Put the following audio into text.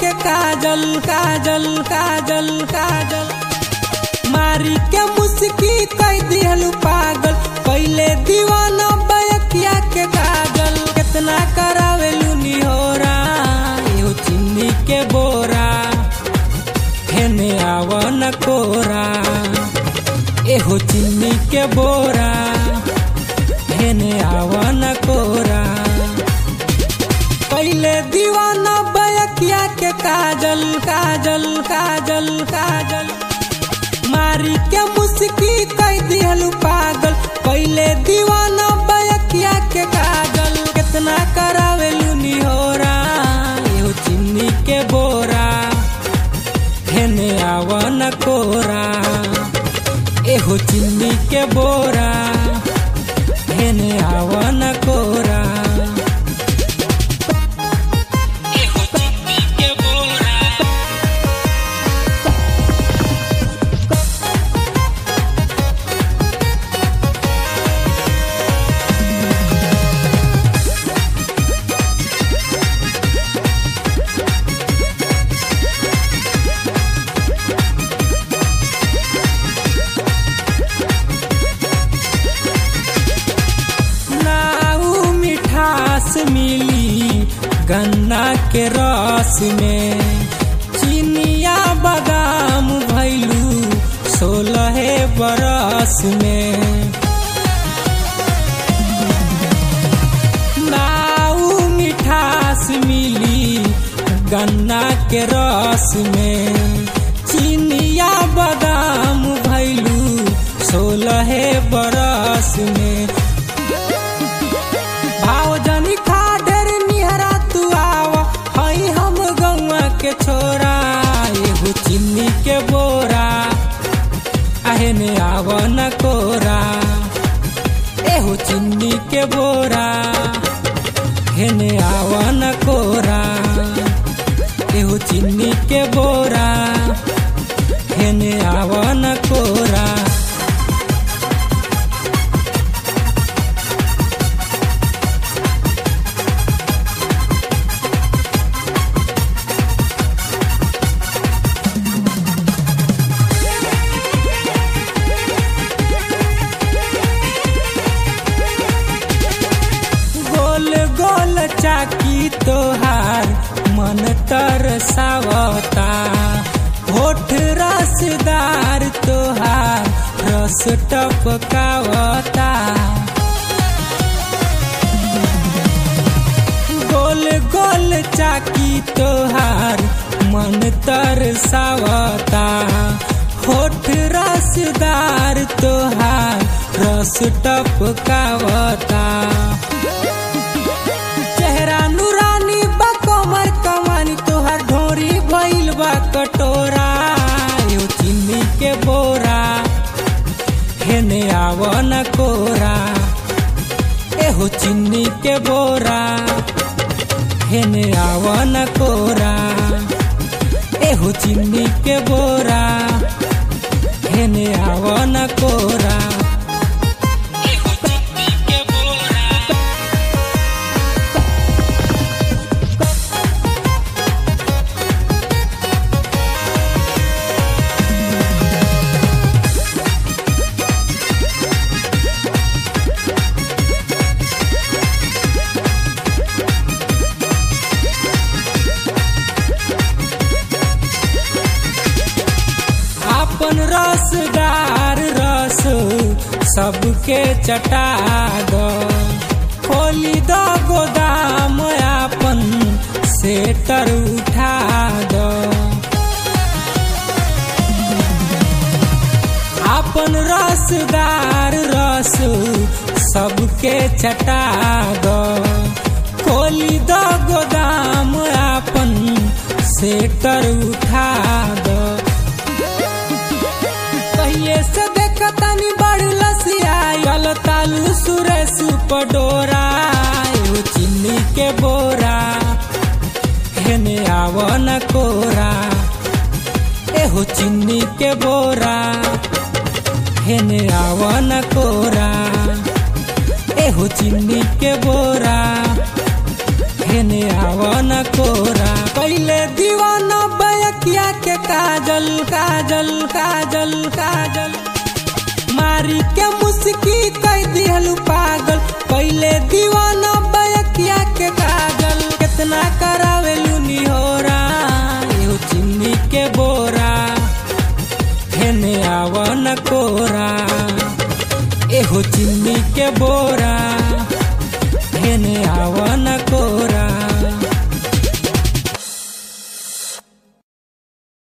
के काजल काजल काजल काजल मारी के मुस्की कई दिहलू पागल पहले दीवाना बयकिया के काजल कितना करावेलू निहोरा एहो चिन्नी के बोरा हेने आवन कोरा एहो चिन्नी के बोरा हेने आवन कोरा पहले दीवाना बयकिया के काजल काजल काजल काजल मारी के मुस्की कई दिहलू पागल पहले दीवाना बयकिया के काजल कितना करावेलू निहोरा एहो चिन्नी के बोरा हेने आवन कोरा एहो चिन्नी के बोरा हेने आवन कोरा एहो चिन्नी के बोरा नाऊ मिठास मिली गन्ना के रस में चिनिया बादाम भैलू सोलह बरस में नाऊ मिठास मिली गन्ना के रस में चिनिया बादाम भैलू सोलह बरस में भाव जनी खा ढेर निहरा तू आव हई हम गौआ के छोरा एगो चिन्नी के बोरा आहे ने आव न कोरा एहो चिन्नी के बोरा हेने आव न कोरा एहो चिन्नी के बोरा हेने आव न कोरा गोल गोल चाकी तोहार मन तरसावता होठ रसदार तोहार रस टपकावता गोल गोल चाकी तोहार मन तरसावता होठ रसदार तोहार रस टपकावता चेहरा नूरानी बा कमर कमानी तोहार ढोरी भइल बा कटोरा यो चिन्नी के बोरा हेने आव न कोरा एहो चिन्नी के बोरा हेने आव न कोरा एहो चिन्नी के बोरा हेने आव न कोरा एहो चिन्नी के बोरा अपन रसदार रस सबके चटा दो खोली दो गोदाम अपन सेटर उठा दो अपन रसदार रस सबके चटा दो खोली दो गोदाम अपन सेटर उठा दो कहिए से देखतनी बड़ लसियायल तालू सुरेश पडोरा एगो चिन्नी के बोरा हेने आव न कोरा एहो चिन्नी के बोरा हेने आव न कोरा एहो चिन्नी के बोरा हेने आवन कोरा पहले दीवाना बयकिया के काजल काजल काजल काजल मारी के मुस्की कह दिहलू पागल पहले दीवाना बयकिया के काजल कितना करावेलू निहोरा एहो चिन्नी के बोरा हेने आवन कोरा एहो चिन्नी के बोरा हेने आवन